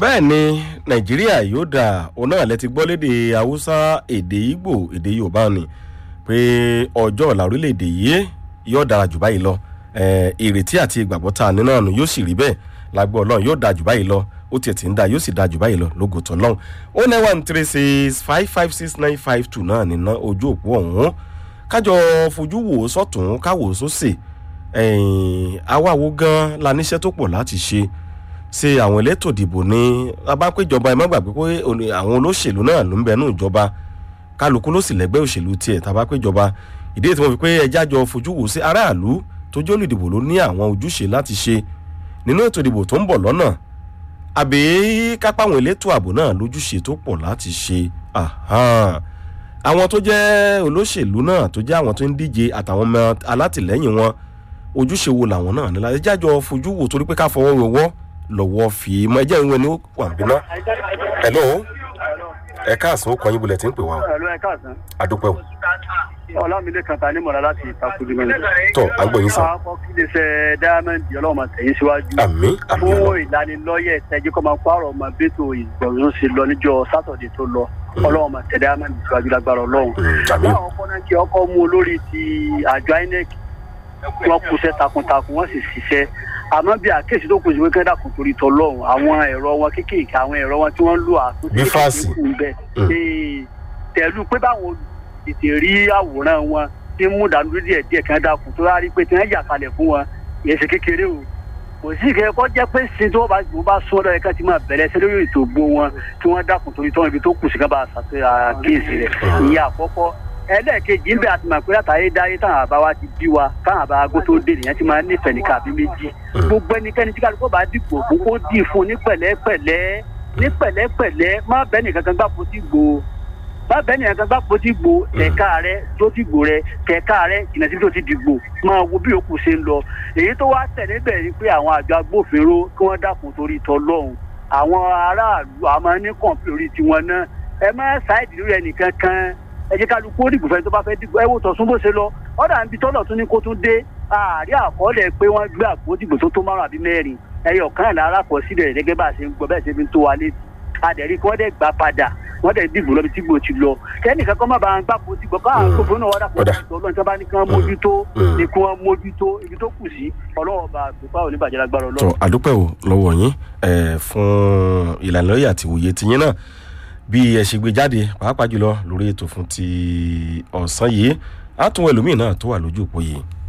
bẹ́ẹ̀ ni nàìjíríà yóò dà òun náà lẹ ti gbọ́ léde haúsá èdè ìgbò èdè yorùbá ni pé ọjọ́ ọ̀la orílẹ̀-èdè yìí yóò dára jù báyìí lọ Eh, ìrètí àti ìgbàgbọ́ tá a ní náà nù yóò sì rí bẹ́ẹ̀ lágbó ọlọ́run yóò dáa jù báyìí lọ ó tiẹ̀ ti ń da yóò sì dáa jù báyìí lọ lógo tó lọ́hùn ó nine one three six five five six nine five two náà nínú ojú òpó ọ̀hún kájọ fojú wò ó sọ̀tún káwò ó sósè àwa wo gan la níṣẹ́ tó pọ̀ láti ṣe ṣe àwọn elétò ìdìbò ní abápéjọba ẹ má gbàgbé pé òní- àwọn olóṣèlú náà ló ń bẹnu ìjọba kálukú ló sì lẹ́gbẹ́ òṣèlú tiẹ̀ tàbápéjọba ìdí èyí tí wọ́n fi pé ẹjá jọ fojú wò sí aráàlú tó jẹ́ olùdìbò ló ní àwọn ojúṣe láti ṣe nínú ètò ìdìbò tó ń bọ̀ lọ́nà àbí kápá àwọn elétò ààbò náà lójúṣe tó pọ̀ láti ṣe Ahan. àwọn tó jẹ́ olóṣèlú náà tó jẹ́ àwọn tó ń díje àtàwọn ọmọ alátìlẹ́yìn wọn ojúṣe wo làwọn náà nílá ẹjá jọ fojú wò torí pé ká fọwọ́ wẹwọ́ lọ́wọ́ fi mọ ẹjẹ́ ìwé ni ó wà ń bínú. hello ẹ káàsán ó kọyìn bulẹ̀ tí ń pè wá o ẹ̀lú ẹ̀ka àsán adúpẹ́ o ọlámilé kan ta ní mọ̀lá láti ìtakùdù mẹ́rin. tọ́ àgbọ̀yìn sàn àwọn kí lè ṣe dáámẹ́ǹdì ọlọ́mọ tẹ̀yìn síwájú. àmì àmì fún ọlọ́ ìlanilọ́yẹ̀ tẹ́jú kọ́ máa pààrọ̀ ọmọ bẹ́tò ìgbọ̀nsún sí lọ níjọ́ sátọ̀dẹ̀ tó lọ ọlọ́mọ tẹ̀ dáámẹ́ǹdì síwájú lágbára ọlọ́run. àmì láwọn ọkọ náà kí ọkọ mú olórí ti àjọ inec wọn kúṣẹ́ takuntakun wọ́n sì ṣiṣẹ́ àmọ́ bí àkéèsí tó kù sí wípé kẹ́dà kò torí tọlọ́run àwọn ẹ̀rọ wọn kéékèèké àwọn ẹ̀rọ wọn tí wọ́n ń lò àtúntò Bí fáàsì. kù ń bẹ̀ Mm. Ee, tẹ̀lú pé báwọn tètè rí àwòrán wọn tí ń mú ìdánudúró díẹ̀ díẹ̀ kan dákun tó rárí pé tí wọ́n yà kalẹ̀ fún wọn yẹn ṣe kékeré o kò sí ìkẹyẹ kọ́ jẹ́ pé sin tí wọ́n bá gbọ́ bá sún ọ́dọ̀ yẹn ká ti máa bẹ̀rẹ̀ ṣe lórí ètò ògbó wọn tí wọ́n dákun torí tán ibi tó kù sí ká bá ṣàkíyèsí rẹ̀ ìyẹn àkọ́kọ́ ẹlẹ́ẹ̀kejì ń bẹ àti màpé látàrí dáyé táwọn àbá wa ti bí wa táwọn àbá agbó tó dé nìyẹn ti máa ń nífẹ̀ẹ́ nìkan àbí méjì gbogbo ẹnikẹ́ni tí kálukú bá dìbò fún kó dì fún ní pẹ̀lẹ́pẹ̀lẹ́ ní pẹ̀lẹ́pẹ̀lẹ́ má bẹ́ẹ̀ nìkan kan gbà fún ti gbò má bẹ́ẹ̀ nìkan kan gbà fún ti gbò tẹ̀ka rẹ tó ti gbò rẹ tẹ̀ka rẹ jìnnà síbi tó ti dìgbò máa wo bí òkú ṣe ń lọ èyí tó wá tẹ̀lé bẹ̀ ni pé àwọn àjọ agbófinró kí wọ́n dákun torí tọlọ́hún àwọn aráàlú àmọ́ ní kọ̀ǹpì orí tiwọn náà ẹ má ṣáìdì lórí ẹnìkan kan ẹ jẹ́ kálukú ó dìbò fẹ́ni tó bá fẹ́ dìbò ẹ wò tọ̀sún bó ṣe lọ ọ̀dà ń bi tọ́lọ̀ tún ní kó tún dé ààrí àkọọ́lẹ̀ pé wọ́n gbé àpò dìbò tó tó márùn àbí mẹ́rin ẹyọ kan lára kọ sílẹ̀ gẹ́gẹ́ bá a ṣe ń gbọ́ bẹ́ẹ̀ ṣe fi ń tó wa létí adẹ̀rí kí wọ́n dẹ̀ gbà padà wọ́n dẹ̀ dìbò lọ́bi tí gbò ti lọ kẹ́nìkan kọ́ má bàa ń gbàpò dìbò káwọn gbòfin náà wọ́n Ọ̀dà. dàpọ̀ ọlọ́run tí wọ́n bá ní kí wọ́n mójútó Mm. ní kí wọ́n mójútó ibi tó kù sí ọlọ́run ọba àgbẹ̀pá òní bàjẹ́ lágbára tọ́ ọlọ́run. àdúpẹ́ o lọ́wọ́ yín eh, fún ìlànà lóye àti òye tiyín náà bí ẹ ṣe gbé jáde pàápàá jùlọ lórí ètò fún ti ọ̀sán yìí á tún ẹlòmíì náà tó wà lójú òpó yìí